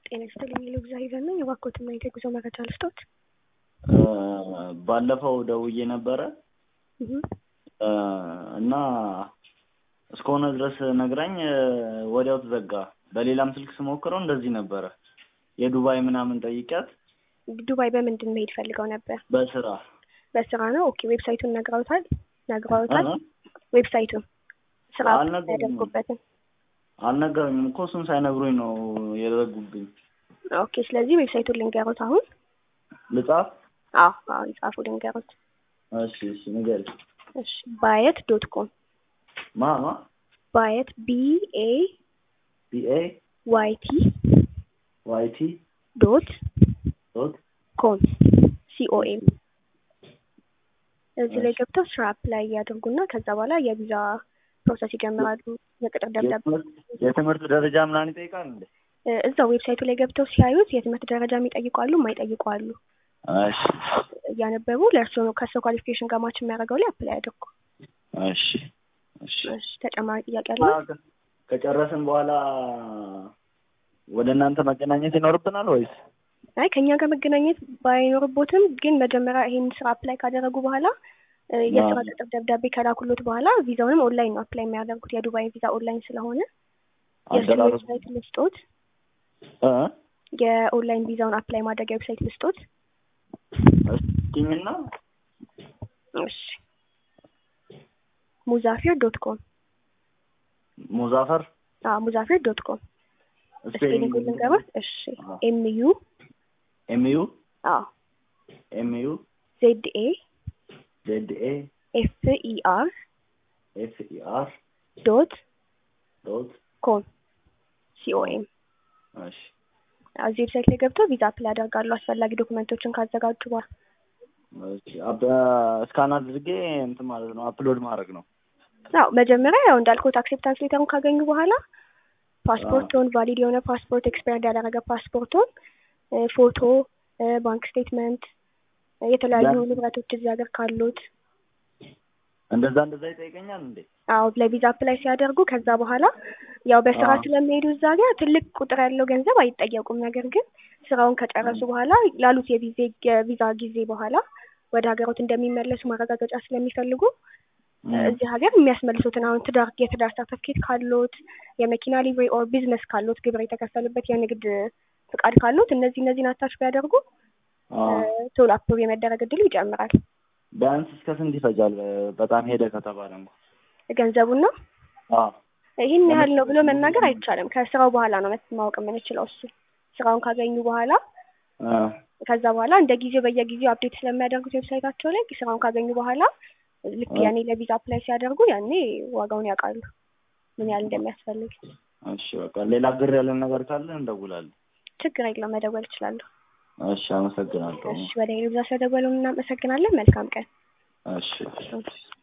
ጤና ይስጥልኝ ልግዛ ሂዘን ነኝ። እባክዎትን ማየት የጉዞ መረጃ ልስጦት? ባለፈው ደውዬ ነበረ እህ እና እስከሆነ ድረስ ነግራኝ ወዲያው ተዘጋ። በሌላም ስልክ ስሞክረው እንደዚህ ነበረ። የዱባይ ምናምን ጠይቂያት ዱባይ በምንድን መሄድ ፈልገው ነበር? በስራ በስራ ነው። ኦኬ ዌብሳይቱን ነግረውታል? ነግረውታል? እ? ዌብሳይቱን ስራ አልነገሩኝም። ያደርጉበትን አልነገሩኝም እኮ እሱን ሳይነግሩኝ ነው የዘጉብኝ። ኦኬ ስለዚህ ዌብሳይቱን ልንገሩት አሁን? ልጻፍ? አዎ አዎ ይጻፉ ልንገሩት። እሺ እሺ ንገሪ። እሺ ባየት ዶት ኮም ማ ማ ባየት ቢ ኤ ቢኤ ዋይ ቲ ዋይቲ ዶት ዶት ኮም ሲኦኤም እዚህ ላይ ገብተው ስራ አፕላይ ያድርጉና ከዛ በኋላ የቪዛ ፕሮሰስ ይጀምራሉ። የቅጥር ደብዳቤ የትምህርት- የትምህርት ደረጃ ምናምን ይጠይቃል እንዴ? እ፣ እዛው ዌብሳይቱ ላይ ገብተው ሲያዩት የትምህርት ደረጃ የሚጠይቁ አሉ፣ የማይጠይቁ አሉ። እሺ እያነበቡ ለእርስዎ ነው ከሰው ኳሊፊኬሽን ጋር ማች የሚያደርገው ላይ አፕላይ ያድርጉ። እሺ እሺ እሺ ተጨማሪ ጥያቄ አለ? ከጨረስን በኋላ ወደ እናንተ መገናኘት ይኖርብናል ወይስ? አይ ከእኛ ጋር መገናኘት ባይኖርቦትም ግን መጀመሪያ ይሄን ስራ አፕላይ ካደረጉ በኋላ እ፣ የስራ ቅጥር ደብዳቤ ከላኩሎት በኋላ ቪዛውንም ኦንላይን ነው አፕላይ የሚያደርጉት። የዱባይ ቪዛ ኦንላይን ስለሆነ የእሱን አደራረጉ ዌብሳይት ልስጦት። እ? የኦንላይን ቪዛውን አፕላይ ማድረጊያ ዌብሳይት ልስጦት። እስኪኝና እሺ ሙዛፊር ዶት ኮም ሙዛፈር አዎ ሙዛፊር ዶት ኮም ስፔሊንግ ልንገሩት። እሺ አዎ። ኤም ዩ ኤምዩ አዎ ኤምዩ ዜድ ኤ ዜድ ኤ ኤፍ ኢ አር ኤፍ ኢ አር ዶት ዶት ኮም ሲኦኤም እሺ እዚህ ዌብሳይት ላይ ገብተው ቪዛ አፕላይ ያደርጋሉ። አስፈላጊ ዶክመንቶችን ካዘጋጁ በኋላ እሺ አብ እስካን አድርጌ እንትን ማለት ነው አፕሎድ ማድረግ ነው። አዎ መጀመሪያ ያው እንዳልኩት አክሴፕታንስ ሌተሩን ካገኙ በኋላ ፓስፖርቶን ቫሊድ የሆነ ፓስፖርት ኤክስፓየርድ ያደረገ ፓስፖርቶን እ፣ ፎቶ እ፣ ባንክ ስቴትመንት እ፣ የተለያዩ ያን- ንብረቶች እዚህ ሀገር ካሉት እንደዛ እንደዛ ይጠይቀኛል እንዴ? አዎ ለቪዛ አፕላይ ሲያደርጉ ከዛ በኋላ ያው በስራ አዎ። ስለሚሄዱ እዛ ጋር ትልቅ ቁጥር ያለው ገንዘብ አይጠየቁም። ነገር ግን ስራውን ከጨረሱ በኋላ ላሉት የቪዜ የቪዛ ጊዜ በኋላ ወደ ሀገሮት እንደሚመለሱ ማረጋገጫ ስለሚፈልጉ እም፣ እዚህ ሀገር የሚያስመልሱትን አሁን ትዳር የትዳር ሰርተፍኬት ካሎት የመኪና ሊቭሪ ኦር ቢዝነስ ካሎት ግብር የተከፈሉበት የንግድ ፍቃድ ካሎት እነዚህ እነዚህን አታች ቢያደርጉ አዎ። እ፣ ቶሎ አፕሮቭ የመደረግ እድሉ ይጨምራል። ቢያንስ እስከ ስንት ይፈጃል? በጣም ሄደ ከተባለ እንኳን ገንዘቡን ነው አዎ ይህን ያህል ነው ብሎ መናገር አይቻልም። ከስራው በኋላ ነው መት- ማወቅ የምንችለው እሱ ስራውን ካገኙ በኋላ እ፣ ከዛ በኋላ እንደ ጊዜው በየጊዜው አፕዴት ስለሚያደርጉት ዌብሳይታቸው ላይ ስራውን ካገኙ በኋላ ልክ እ። ያኔ ለቪዛ አፕላይ ሲያደርጉ ያኔ ዋጋውን ያውቃሉ ምን ያህል እንደሚያስፈልግ። እሺ በቃ ሌላ ግር ያለን ነገር ካለ እንደውላለን። ችግር የለውም መደወል እችላለሁ። እሺ አመሰግናለሁ። እሺ ወደ ሄሎ ብዛ ስለደወሉ እናመሰግናለን። መልካም ቀን። እሺ እሺ።